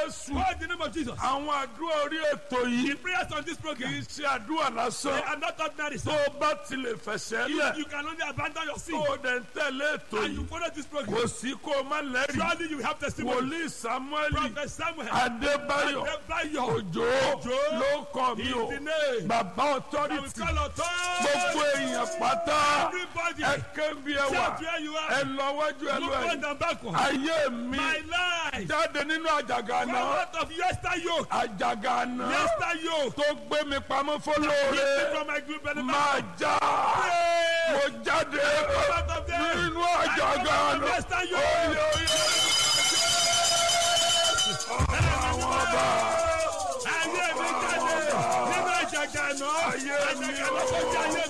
jésù Call the name of Jesus. àwọn àdúrà orí ètò yìí The prayers on this kì program í ṣe àdúrà they lásán are not ordinary. tó So o bá tilẹ̀ fẹsẹ̀ you, lẹ̀ you can only abandon your sin tó o dẹ̀ ń tẹ̀lé ètò and you yìí follow this program. kò sí kó o má lẹ́rìí Surely you have testimony. wòlíì samuel Prophet Samuel. adébáyọ̀ Adébáyọ̀. òjò Òjó. ló kàn mí Is o the name. bàbá I will authority call authority. gbogbo èèyàn pátá Everybody. ẹ ké bí ẹ wà Shout where you ẹ are. lọ wájú ẹ lọ Look ẹ on and backward. ayé mi My life. jáde nínú àjàgà Come náà out of yester yoke. àjàgà náà Yester yoke. tó gbé mi pamọ́ Lift me fọlọ́ọ̀rẹ́ from my group and máa já Pray. mo jáde Come out of there. nínú I àjàgà come out of náà yester oyè yoke. oyè àwọn ọba Ayé mi jáde nínú àjàgà náà. Ayé mi Àjàgà náà tó jẹ́ ayé